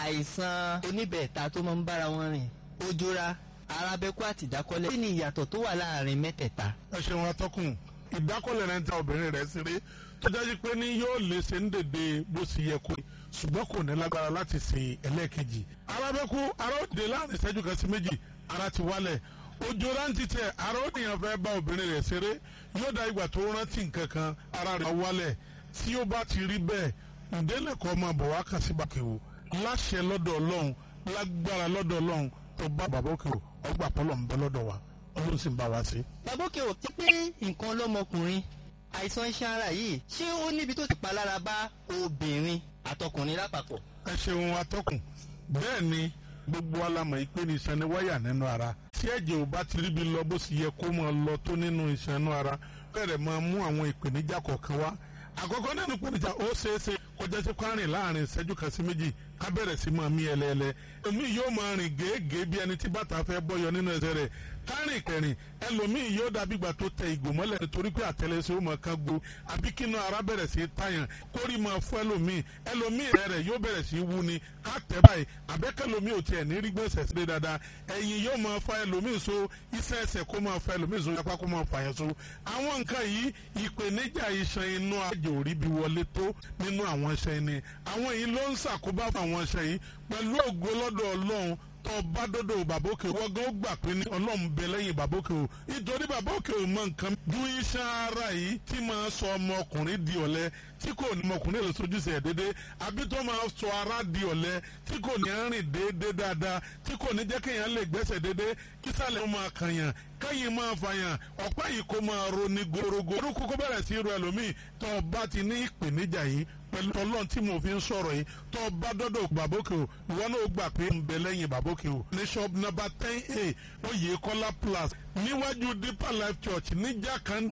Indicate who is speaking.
Speaker 1: àìsàn oníbẹ̀ẹ̀ta tó máa ń bára wọn rìn ojúra arábẹ́kú àti ìdákọ́lẹ̀ kí ni ìyàtọ̀ tó wà láàrin mẹ́tẹ̀ẹ̀ta.
Speaker 2: ẹ ṣeun atọ́kùn ìdákọ́lẹ̀ rẹ̀ ń ta obìnrin rẹ̀ ṣeré tó jáde pé ní yóò lè ṣe ń dèdè bó ṣe yẹ kó ṣùgbọ́n kò ní lágbára láti ṣe ẹlẹ́ẹ̀kejì arábẹ́kú ara ó dé láàrin ìṣẹ́jú kan sí méjì ara ti wálẹ̀ ojú rántí tẹ ara ó nìyàn fẹ́ bá obìnrin rẹ̀ ṣeré yóò dá ìgbà tó rántí nǹkan kan ara rẹ̀ wálẹ̀ tí ó bá ti rí bẹ́ẹ̀ ǹdẹ́lẹ̀kọ́ máa bọ̀ wá kàn sí bàkẹ́wò láṣẹ lọ́dọ̀ ọlọ́run lágbára lọ́dọ̀ ọlọ́run tó bá bàbá òkè o ọgbà pọ́lọ̀ ń bẹ lọ́dọ̀ wa ọlọ́run sì ń bá wa sí.
Speaker 1: bàbá òkè ò ti pé nǹkan lọ́mọkùnrin àìsàn iṣan ara yìí ṣé ó níbi tó ti palára bá obìnrin àtọkùnrin lápapọ̀.
Speaker 2: ẹ ṣeun atọ́kùn bẹ́ẹ̀ ni gbogbo alamọ̀ ìpè ní iṣan ni wáyà nínú ara tí ẹ̀jẹ̀ ò bá ti ríbi lọ bó sì yẹ kó máa lọ tó nínú iṣan inú ara bẹ̀rẹ̀ máa mú àwọn ìpèníjà kọ̀ọ̀kan wá àkọ́kọ́ nínú ìpèníjà ó ṣeé ṣe kọjá sí kwárìn láàrin ìṣẹ́jú kan sí méjì ká bẹ̀rẹ̀ sí máa mí ẹlẹ́ẹ̀lẹ́ èmi yóò máa rìn gèégèé bí ẹni tí bàtà fẹ́ bọ́yọ nínú ẹsẹ̀ rẹ̀ kárìn kẹrin ẹlòmíì yóò dàbí ìgbà tó tẹ ìgò mọ́lẹ̀ nítorí pé àtẹlẹsẹ̀ ó máa kan gbo àbí kínú ara bẹ̀rẹ̀ sí tàyàn kórì máa fún ẹlòmíì ẹlòmíì rẹ̀ rẹ̀ yóò bẹ̀rẹ̀ sí wú ni ká tẹ̀ báyìí àbẹ́kẹ́lòmíì ò tiẹ̀ ní rí gbèsè sí dáadáa ẹ̀yìn yóò máa fa ẹlòmíì so iṣẹ́ ẹsẹ̀ kó máa fa ẹlòmíì so apá kó máa fa yẹn so àwọn nǹkan yìí ìpèníjà iṣan inú àjò rí bí wọlé tó nínú àwọn iṣan ẹni àwọn yìí ló ń ṣàkóbá fún àwọn iṣan yìí pẹ̀lú ògo lọ́dọ̀ ọlọ́run tó bá dọ́dọ̀ bàbókè wọ́n gan ó gbà pé ní ọlọ́run bẹ lẹ́yìn bàbókè o nítorí bàbókè o mọ nǹkan ju iṣan ara yìí tí máa sọ ọmọkùnrin di ọ̀lẹ tí kò ní ọmọkùnrin lè sojúṣe ẹ̀ déédé àbí tó máa sọ ara di ọ̀lẹ tí kò ní rìn déédé dáadáa tí kò ní jẹ́ kéèyàn lè gbẹ́sẹ̀ déédé kísàlẹ̀ ó máa kànyàn kẹ́yìn máa fàyàn ọ̀pá yìí kó máa roni gorogo orúkọ kó bẹ̀rẹ̀ sí ro ẹlòmíì tó o bá ti ní ìpèníjà yìí pẹ̀lú ọlọ́run tí mo fi ń sọ̀rọ̀ yìí tó o bá dọ́dọ̀ bàbókè o ìwọ náà gbà pé ń bẹ lẹ́yìn bàbókè o ní shop number ten a oyè kọ́lá plus níwájú deeper life church ní jákàn